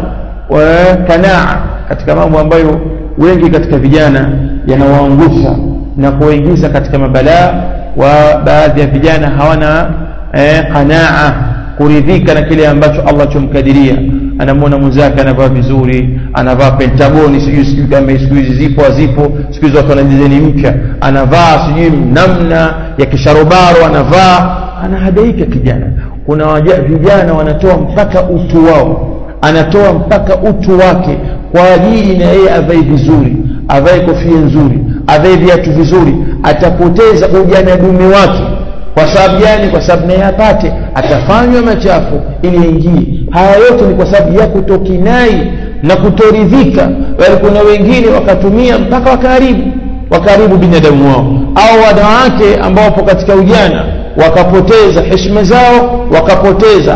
kanaa katika mambo ambayo wengi katika vijana yanawaangusha na kuwaingiza katika mabalaa wa baadhi ya vijana hawana eh, qanaa kuridhika na kile ambacho Allah chomkadiria anamwona mwenzake anavaa vizuri anavaa pentagoni sijui sijui kama siku hizi zipo hazipo siku hizi watu wana design mpya anavaa sijui namna ya kisharobaro anavaa anahadaika kijana kuna waja, vijana wanatoa mpaka utu wao anatoa mpaka utu wake kwa ajili na yeye avae vizuri avae kofia nzuri avae viatu vizuri atapoteza ujana dume wake kwa sababu gani kwa sababu naye apate atafanywa machafu ili aingie haya yote ni kwa sababu ya kutokinai na kutoridhika bali kuna wengine wakatumia mpaka wakaharibu wakaharibu binadamu wao au wanawake ambao wapo katika ujana wakapoteza heshima zao wakapoteza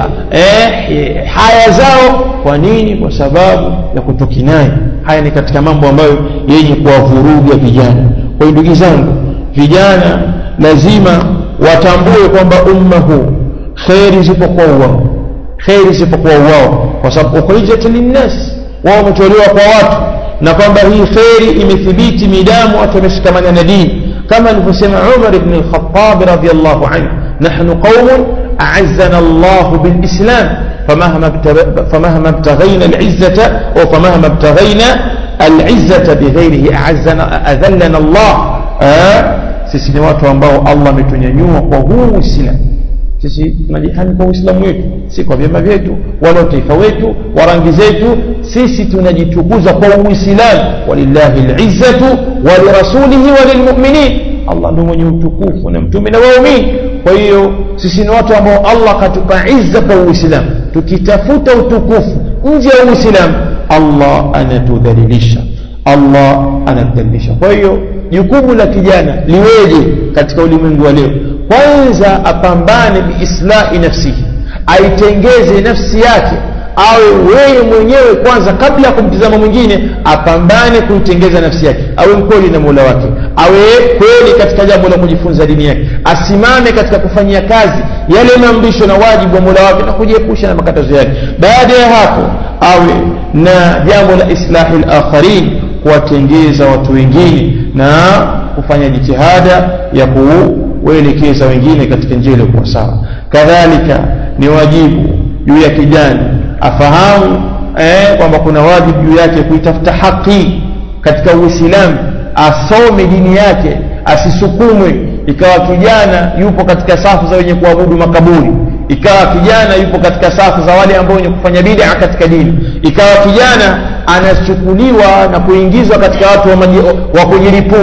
eh, haya zao kwa nini kwa sababu ya kutokinai haya ni katika mambo ambayo yenye kuwavuruga vijana kwa hiyo ndugu zangu vijana lazima watambue kwamba umma huu kheri zipo kwa wao kheri zipo kwa wao kwa sababu ukhrijat linnas wao wametolewa kwa watu na kwamba hii kheri imethibiti midamu watu wameshikamana na dini kama alivyosema Umar ibn al-Khattab radiyallahu anhu nahnu qaumun a'azzana Allah bil-islam فمهما فمهما ابتغينا العزة أو فمهما ابتغينا العزة بغيره أعزنا أذلنا الله آه sisi ni watu ambao Allah ametunyanyua kwa huu Uislamu sisi tunajihami kwa Uislamu wetu si kwa vyama vyetu wala utaifa wetu wa rangi zetu sisi tunajitukuza kwa Uislamu walillahi alizzatu walirasulihi walilmu'minin Allah ndio mwenye utukufu na mtume na waumini kwa hiyo sisi ni watu ambao Allah katupa izza kwa Uislamu tukitafuta utukufu nje ya Uislamu Allah anatudhalilisha Allah anatudhalilisha kwa hiyo jukumu la kijana liweje katika ulimwengu wa leo kwanza apambane biislahi nafsihi aitengeze nafsi yake awe wewe mwenyewe kwanza kabla ya kumtizama mwingine apambane kuitengeza nafsi yake awe mkweli na mola wake awe kweli katika jambo la kujifunza dini yake asimame katika kufanyia kazi yale maamrisho na wajibu wa mola wake na kujiepusha na makatazo yake baada ya hapo awe na jambo la islahi lakharin kuwatengeza watu wengine na kufanya jitihada ya kuwaelekeza wengine katika njia iliyokuwa sawa kadhalika ni wajibu juu ya kijana afahamu eh, kwamba kuna wajibu juu yake kuitafuta haki katika uislamu asome dini yake asisukumwe ikawa kijana yupo katika safu za wenye kuabudu makaburi ikawa kijana yupo katika safu za wale ambao wenye kufanya bid'a katika dini ikawa kijana anachukuliwa na kuingizwa katika watu wa, maji, wa kujilipua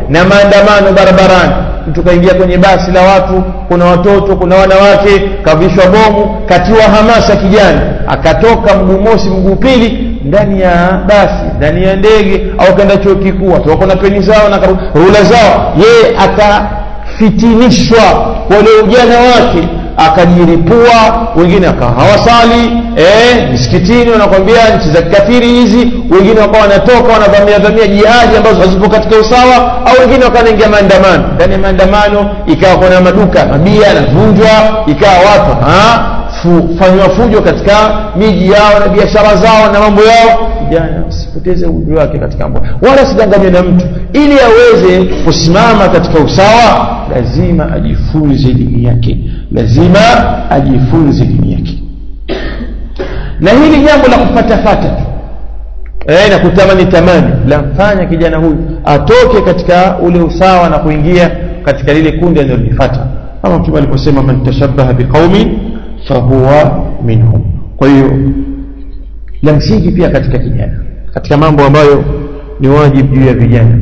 na maandamano barabarani mtu kaingia kwenye basi la watu kuna watoto kuna wanawake kavishwa bomu katiwa hamasa kijana akatoka mguu mosi mguu pili ndani ya basi ndani ya ndege au kaenda chuo kikuu watu wako na peni zao na rula zao yeye akafitinishwa wale ujana wake akajiripua wengine akawa hawasali eh, misikitini wanakwambia nchi za kikafiri hizi wengine wakawa wanatoka wanavamia vamia jihadi ambazo hazipo katika usawa au wengine wakawa wanaingia maandamano ndani ya maandamano ikawa kuna maduka mabia yanavunjwa ikawa watu fanywa fujo katika miji yao na biashara zao na mambo yao vijana usipoteze umri wake katika mambo wala sidanganywe na mtu ili aweze kusimama katika usawa lazima ajifunze dini yake lazima ajifunze dini yake na hili jambo la kufatafata eh, na kutamani tamani lamfanya kijana huyu atoke katika ule usawa na kuingia katika lile kundi analolifata kama mtume aliposema man tashabbaha biqaumin fahuwa minhum kwa hiyo la msingi pia katika kijana katika mambo ambayo ni wajibu juu ya vijana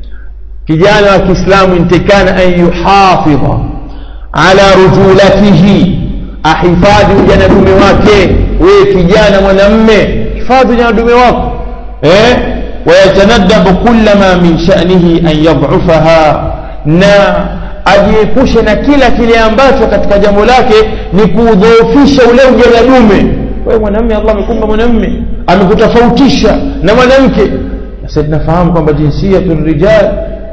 kijana wa kiislamu intikana an yuhafidha ala rujulatihi ahifadhi ujana dume wake wewe kijana mwanamme hifadhi ujana dume wako eh wayatanadabu kullama min sha'nihi an yad'ufaha na ajiepushe na kila kile ambacho katika jambo lake ni kudhoofisha ule ujana dume wewe mwanamme Allah amekumba mwanamme amekutofautisha na mwanamke sasa tunafahamu kwamba jinsiyatu rijal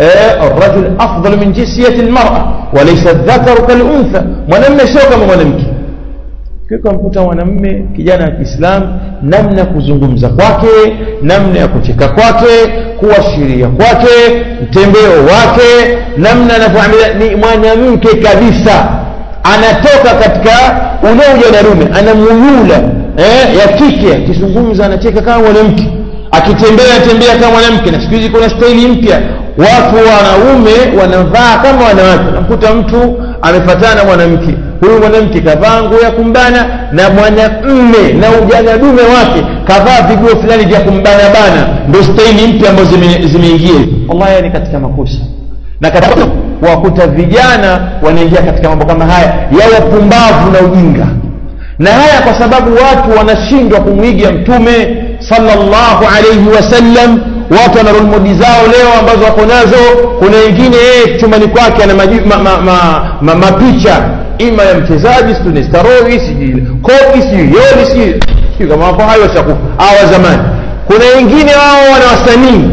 الرجل أفضل من جنسية المرأة وليس الذكر كالأنثى mwanamme sio kama mwanamke kiko mkuta mwanamme kijana wa Kiislamu namna kuzungumza kwake namna ya kucheka kwake kuashiria kwake mtembeo wake namna anavyoamilia ni mwanamke kabisa anatoka katika ule ujanarume anamuyula eh, ya kike akizungumza anacheka kama mwanamke akitembea tembea kama mwanamke na siku hizi kuna staili mpya watu wanaume wanavaa kama wanawake namkuta mtu amefatana na mwanamke huyu mwanamke kavaa nguo ya kumbana na mwanamme na ujana dume wake kavaa viguo fulani vya kumbana bana ndio staili mpya ambazo zimeingia wallahi ni katika makosa na katika wakuta vijana wanaingia katika mambo kama haya ya upumbavu na ujinga na haya kwa sababu watu wanashindwa kumwiga mtume sallallahu alayhi wasallam watu wana role model zao leo ambazo wako nazo kuna wengine yeye chumani kwake ana mapicha ma, ma, ma, ma, ma ima ya mchezaji sijui nestaroi sijui koki sijui yoli sijui sijui kama wapo hayo washakufa hawa zamani kuna wengine wao wana wasanii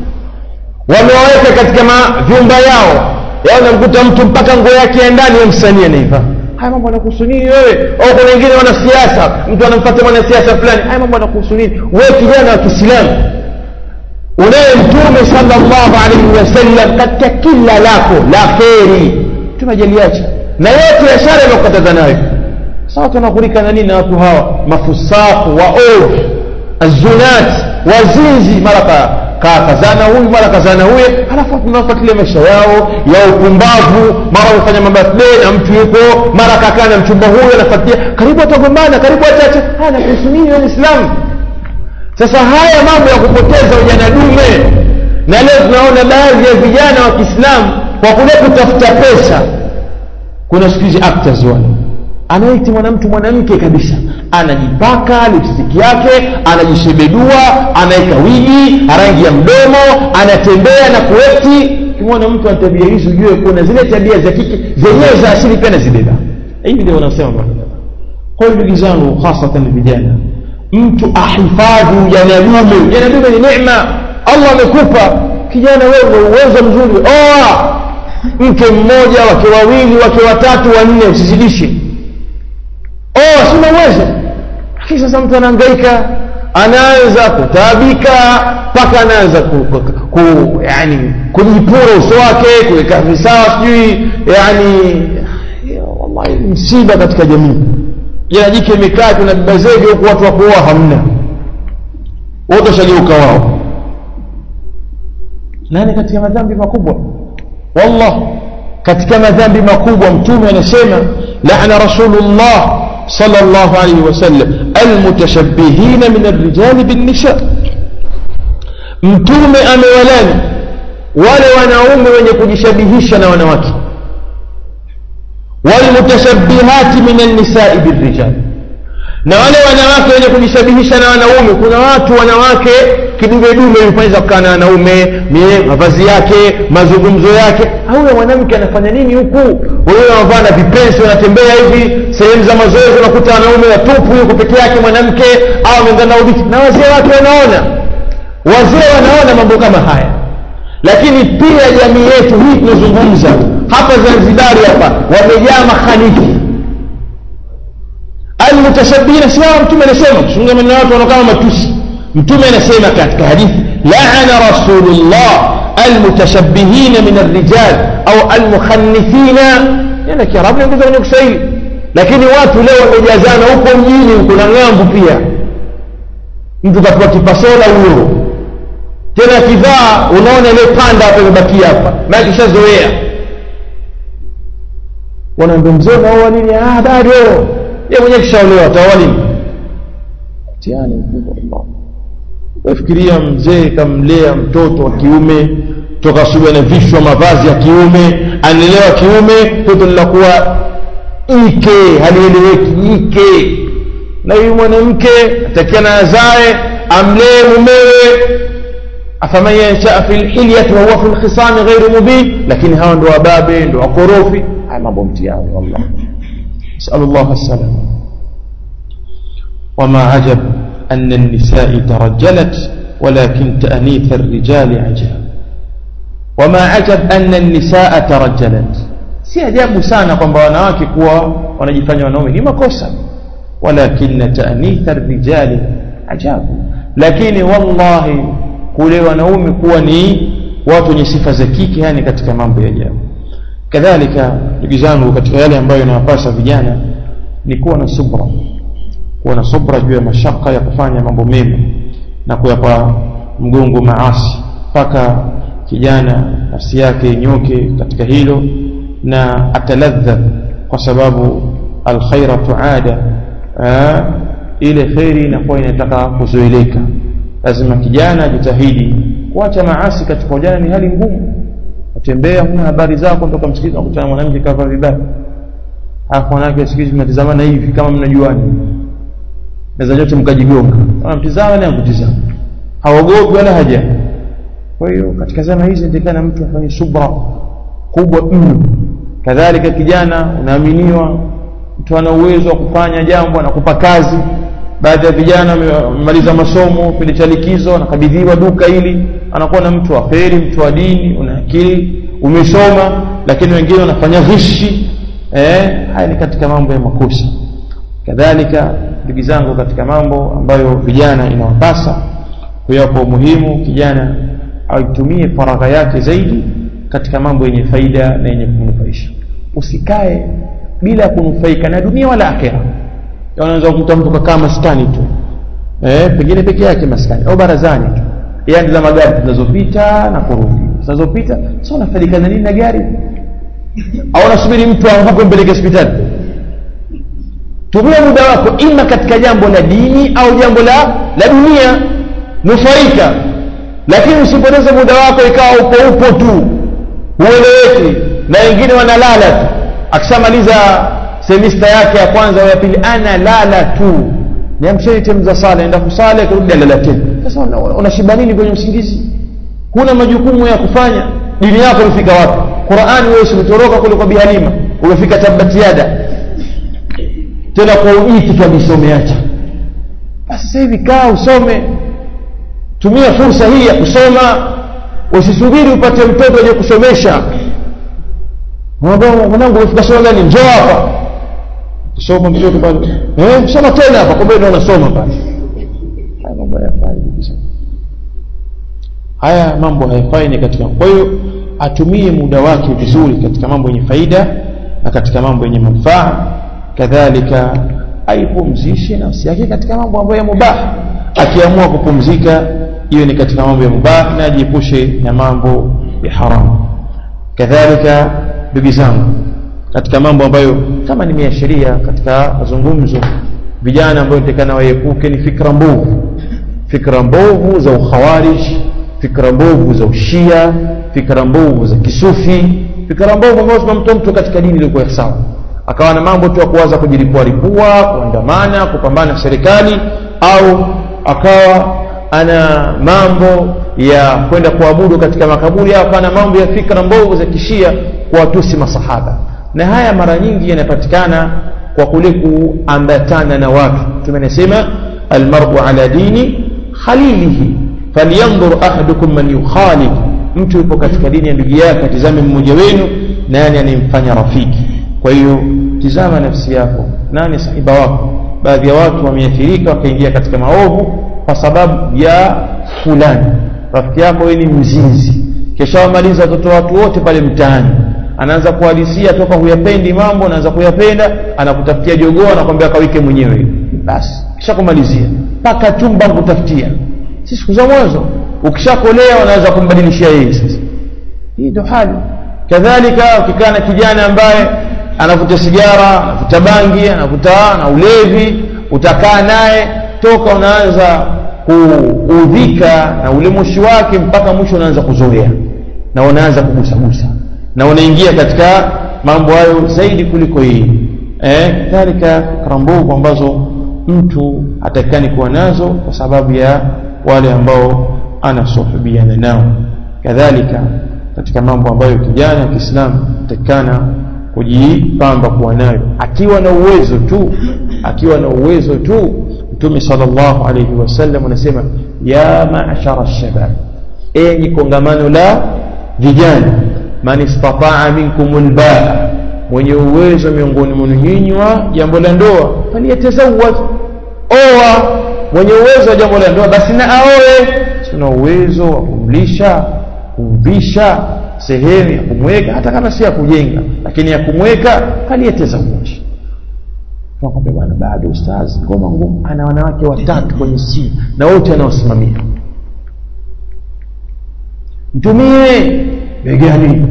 wamewaweka katika vyumba yao yao namkuta mtu mpaka nguo yake ya ndani ya msanii anaivaa haya mambo yanakuhusu nini wewe au kuna wengine wanasiasa mtu anamfuata mwanasiasa fulani haya mambo yanakuhusu nini wewe kijana wa kiislamu unaye mtume sallallahu alaihi wasallam katika kila lako la kheri tumejaliacha na yote ya shari amekukataza nayo sawa tunakurika na nini na watu hawa mafusaku waovu azunat wazinzi mara kazana huyu mara kazana huye halafu tunafuatilia maisha yao ya upumbavu mara wamefanya mabirthday na mtu yuko mara kakaa na mchumba huyo anafuatilia karibu watagombana karibu wachache haya nakuhusu nini wewe Muislamu sasa haya mambo ya kupoteza ujana dume na leo tunaona baadhi ya vijana wa Kiislamu kwa kule kutafuta pesa kuna siku hizi actors wale anaiti mwanamtu mwanamke kabisa anajipaka lipstick yake anajishebedua anaweka wigi rangi ya mdomo anatembea na kuekti kimwona mtu ana tabia hizi ujue kuna zile tabia za kike zenyewe za asili pia nazibeba hivi ndio wanasema kwa hiyo ndugu zangu hasatan vijana mtu ahifadhi ujana dume ujana dume ni neema allah amekupa kijana wewe una uwezo mzuri oa mke mmoja wake wawili wake watatu wanne usizidishe oa sina uwezo lakini sasa mtu anahangaika anaanza kutaabika mpaka anaanza ku, ku, ku, yani kujipura uso wake kuweka visawa sijui yani wallahi msiba katika jamii jana jike imekaa kuna baba zege huku watu wakuoa hamna wote washageuka wao nani katika madhambi makubwa wallah katika madhambi makubwa mtume anasema laana rasulullah sallallahu alayhi wasallam almutashabbihina min arrijali binnisa mtume amewalani wale wanaume wenye kujishabihisha na wanawake walmutashabihati min alnisai birrijal na wale wanawake wenye kujishabihisha na wanaume kuna watu wanawake kidumedume yufanyza kukaa na wanaume mavazi yake mazungumzo yake huyo mwanamke anafanya nini huku wewe wanavaa na vipensi wanatembea hivi sehemu za mazoezi unakuta wanaume watupu yuko peke yake mwanamke au ameungana uditi na wazee wake wanaona wazee wanaona mambo kama haya lakini pia jamii yetu hii tunazungumza hapa zanzibari hapa wamejaa makhalifu almutashabihina siwao mtume anasema kusunga maneno watu wanaokama matusi mtume anasema katika hadithi laana rasulullah almutashabihina min arrijal au almukhannithina nena kiarabu naongeza kwenye kiswahili lakini watu leo wamejazana huko mjini huko na ng'ambu pia mtu kapewa kipasola huyo tena akivaa unaona ile panda hapa imebakia hapa maana kishazoea wanaambia mzee unaoa nini ah bado yeye mwenyewe kishaolewa ataoa nini mtihani mkubwa Allah wafikiria mzee kamlea mtoto wa kiume toka asubuhi anavishwa mavazi ya kiume anelewa kiume mtoto lilakuwa ike halieleweki ike na huyu mwanamke atakiana azae amlee mumewe afaman yanshaa fi lhilyati wahuwa fi lkhisami ghairu mubin lakini hawa ndo wababe ndo wakorofi haya mambo mtihani wallah nasalu llah assalama وما عجب أن النساء ترجلت ولكن تأنيث الرجال عجب وما عجب أن النساء ترجلت si ajabu sana kwamba wanawake kuwa wanajifanya wanaume ni makosa walakin taanitha rijali ajabu lakini wallahi kule wanaume kuwa ni watu wenye sifa za kike yani katika mambo ya ajabu kadhalika ndugu zangu katika yale ambayo inawapasa vijana ni kuwa na subra kuwa na subra juu ya mashaka ya kufanya mambo mema na kuyapa mgongo maasi mpaka kijana nafsi yake inyoke katika hilo na ataladha kwa sababu alkhaira tuada ile kheri inakuwa inataka kuzoeleka lazima kijana ajitahidi kuacha maasi katika ujana ni hali ngumu utembea huna habari zako ndoka msikiti nakutana mwanamke kavaa vibaya alafu mwanamke siku hizi mnatizamana hivi kama mnajuana naweza nyote mkajigonga anamtizama naye akutizama haogopi wala haja kwa hiyo katika zama hizi ndikana mtu afanye subra kubwa mno kadhalika kijana unaaminiwa mtu ana uwezo wa kufanya jambo anakupa kazi baadhi ya vijana wamemaliza masomo kipindi cha likizo anakabidhiwa duka hili anakuwa na mtu wa kheri mtu wa dini una akili umesoma lakini wengine wanafanya ghishi eh, haya ni katika mambo ya makosa kadhalika ndugu zangu katika mambo ambayo vijana inawapasa kuyapa umuhimu kijana aitumie faragha yake zaidi katika mambo yenye faida na yenye kunufaisha usikae bila kunufaika na dunia wala akhera unaweza kukuta mtu kakaa maskani tu eh, pengine peke yake maskani au barazani tu yani za magari zinazopita na kurudi zinazopita sasa unafaidika na nini na gari au unasubiri mtu aanguke mpeleke hospitali tumia muda wako ima katika jambo la dini au jambo la la dunia nufaika lakini usipoteze muda wako ikawa upo upo tu hueleweki na wengine wanalala tu akishamaliza semista yake ya kwanza au ya pili analala tu niamsheni temu za sala enda kusala kurudi alala tena sasa unashiba nini kwenye usingizi huna majukumu ya kufanya dini yako imefika wapi qurani wewe usimetoroka kule kwa bihalima umefika tabatiada tena kwa ujiti kabisa umeacha basi sasa hivi kaa usome tumia fursa hii ya kusoma usisubiri upate mtoto aje kusomesha mwanangu umefika soma gani njoo hapa kusoma mtoto pale eh soma tena hapa kumbe ndio unasoma pale haya mambo hayafai haya mambo hayafai ni katika kwa hiyo atumie muda wake vizuri katika mambo yenye faida na katika mambo yenye manufaa kadhalika aipumzishe nafsi yake katika mambo ambayo ya mubah akiamua kupumzika hiyo ni katika mambo ya mubah na ajiepushe na mambo ya haramu kadhalika ndugu zangu katika mambo ambayo kama nimeashiria katika mazungumzo vijana ambayo nitakana waepuke ni fikra mbovu fikra mbovu za ukhawarij fikra mbovu za ushia fikra mbovu za kisufi fikra mbovu ambazo zinamtoa mtu katika dini iliyokuwa sawa akawa na mambo tu ya kuwaza kujilipua lipua kuandamana kupambana na serikali au akawa ana mambo ya kwenda kuabudu katika makaburi au akawa na mambo ya fikra mbovu za kishia kuwatusi masahaba na haya mara nyingi yanapatikana kwa kule kuambatana na watu tumenasema almar'u ala dini khalilihi falyanzur ahadukum man yukhalid mtu yupo katika dini ya ndugu yake atizame mmoja wenu nani anemfanya rafiki kwa hiyo tizama nafsi yako nani sahiba wako baadhi ya watu wameathirika wakaingia katika maovu kwa sababu ya fulani rafiki yako wewe ni mzinzi kisha wamaliza watoto watu wote pale mtaani anaanza kuhadisia toka huyapendi mambo anaanza kuyapenda anakutafutia jogoo anakwambia kawike mwenyewe basi kisha kumalizia mpaka chumba kutafutia si siku za mwanzo ukishakolea unaweza kumbadilishia yeye sasa hii ndio hali kadhalika ukikaa na kijana ambaye anavuta sigara anavuta bangi anavuta na ulevi utakaa naye toka unaanza kuudhika na ule moshi wake mpaka mwisho unaanza kuzoea na unaanza kugusagusa na unaingia katika mambo hayo zaidi kuliko hii eh kadhalika fikra mbovu ambazo mtu hatakikani kuwa nazo kwa sababu ya wale ambao anasuhubiana nao kadhalika katika mambo ambayo kijana wa Kiislamu atakikana kujipamba kuwa nayo akiwa na uwezo tu akiwa na uwezo tu Mtume sallallahu alayhi wasallam anasema ya ma'ashara shabab enyi kongamano la vijana man istata'a minkum albaa mwenye uwezo miongoni mwenu nyinyi wa jambo la ndoa faliyatazawwaj oa mwenye uwezo wa jambo la ndoa basi na aoe tuna uwezo wa kumlisha kumvisha sehemu ya kumweka hata kama si ya kujenga lakini ya kumweka faliyatazawwaj tunakwambia bwana bado ustazi ngoma ngumu ana wanawake watatu kwenye simu na wote anawasimamia mtumie begani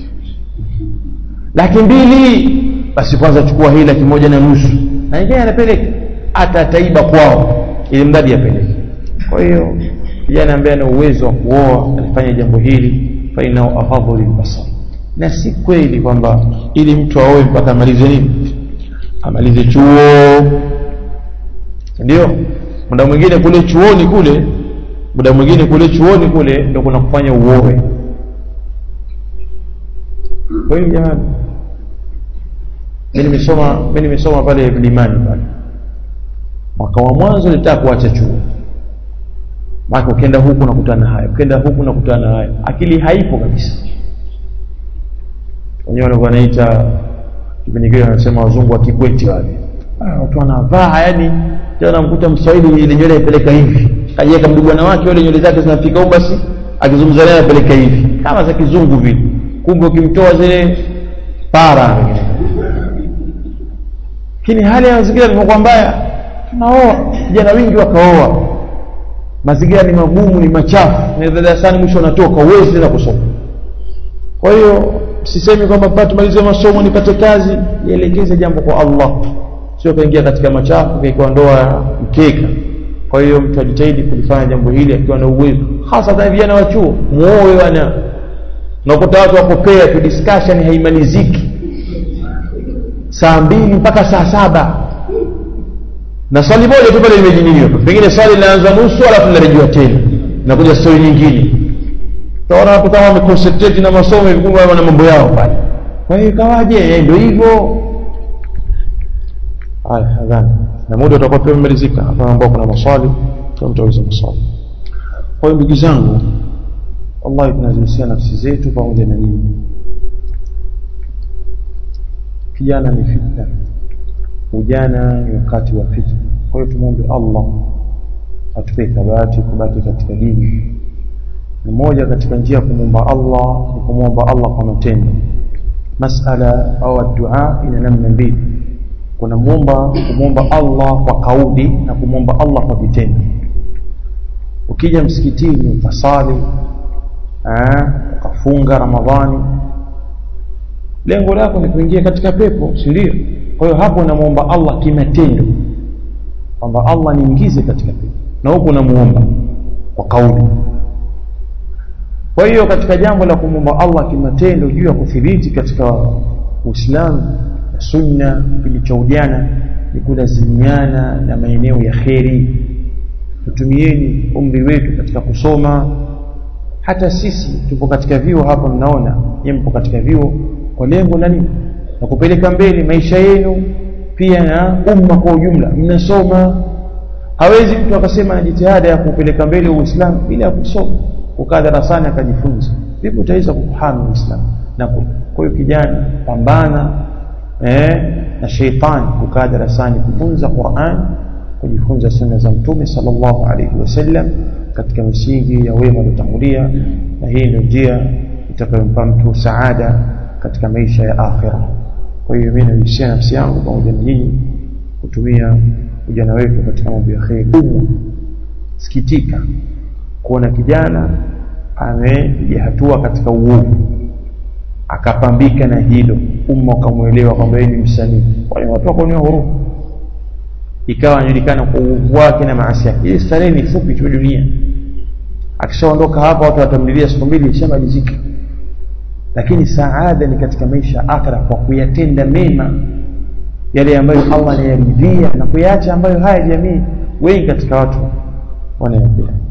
laki mbili basi kwanza chukua hii laki moja na nusu na ingine anapeleka atataiba kwao ili mradi apeleke kwa hiyo kijana ambaye ana uwezo wa kuoa alifanya jambo hili fainao afadhu lilbasar na si kweli kwamba ili mtu aoe mpaka amalize nini amalize chuo ndio muda mwingine kule chuoni kule muda mwingine kule chuoni kule ndio kuna kufanya uoe kweli jamani mimi nimesoma mimi nimesoma pale Mlimani pale mwaka wa mwanzo nilitaka kuacha chuo maana ukienda huku nakutana haya ukienda huku nakutana haya akili haipo kabisa wenyewe walikuwa wanaita kipindi kile wanasema wazungu wa kikweti wale watu wanavaa yani tena mkuta mswahili ile nywele ipeleka hivi kajiweka mdugwana wake wale nywele zake zinafika huko basi akizungumza naye apeleka hivi kama za kizungu vile kumbe ukimtoa zile para lakini hali ya mazingira ilivyokuwa mbaya tunaoa vijana wengi wakaoa mazingira ni magumu ni machafu na darasani mwisho unatoka uwezi tena kusoma kwa hiyo sisemi kwamba tumalize masomo nipate kazi nielekeze jambo kwa Allah sio kaingia katika machafu kaikuwa ndoa ya mkeka kwa hiyo mtu ajitahidi kulifanya jambo hili akiwa na uwezo hasa hata vijana wa chuo muoe wana unakuta watu wapokea tu discussion haimaliziki saa mbili mpaka saa saba na swali moja tu pale limejiniliwa pengine swali linaanza nusu alafu linarejewa tena nakuja stori nyingine utaona watu kama wameconcentrate na masomo hivi kumbe wana mambo yao pale kwa hiyo ikawaje ndio hivyo haya hadhani na muda utakuwa pia umemalizika hapa ambao kuna maswali kwa mtauliza maswali kwa hiyo ndugu zangu Allah tunazihusia nafsi zetu pamoja na nyinyi kijana ni fitna ujana ni wakati wa fitna kwa hiyo tumwombe Allah atupe thabati kubaki katika dini na moja katika njia ya kumwomba Allah ni kumwomba Allah kwa matendo masala au dua ina namna mbili kuna muomba kumwomba Allah kwa kauli na kumwomba Allah kwa vitendo ukija msikitini ukasali ukafunga Ramadhani lengo lako ni kuingia katika pepo si ndio kwa hiyo hapo unamwomba Allah kimatendo kwamba Allah niingize katika pepo na huko unamuomba kwa kauli kwa hiyo katika jambo la kumwomba Allah kimatendo juu ya kuthibiti katika Uislamu na sunna kipindi cha ujana ni kulazimiana na maeneo ya kheri tutumieni umri wetu katika kusoma hata sisi tupo katika vyuo hapa mnaona nyinyi mpo katika vyuo kwa lengo la nini na kupeleka mbele maisha yenu pia na umma kwa ujumla mnasoma hawezi mtu akasema na jitihada ya kupeleka mbele uislamu bila ya kusoma kukaa darasani akajifunza vipi utaweza kufahamu uislamu na kwa hiyo kijana pambana eh, na sheitani kukaa darasani kujifunza Qur'an kujifunza sunna za mtume sallallahu alaihi wasallam katika misingi ya wema waliotangulia na hii ndio njia itakayompa mtu saada katika maisha ya akhira kwa hiyo mimi nahusia nafsi yangu pamoja na nyinyi kutumia ujana wetu katika mambo ya kheri sikitika kuona kijana amepiga hatua katika uovu akapambika na hilo umma ukamwelewa kwamba yeye ni msanii wale watu wakaonea huruma ikawa anajulikana kwa uovu wake na maasi yake ile starehe ni fupi tu dunia akishaondoka hapa watu watamlilia siku mbili ishamalizika lakini saada ni katika maisha akhira kwa kuyatenda mema yale ambayo Allah anayaridhia na kuyaacha ambayo haya jamii wengi katika watu wanayapenda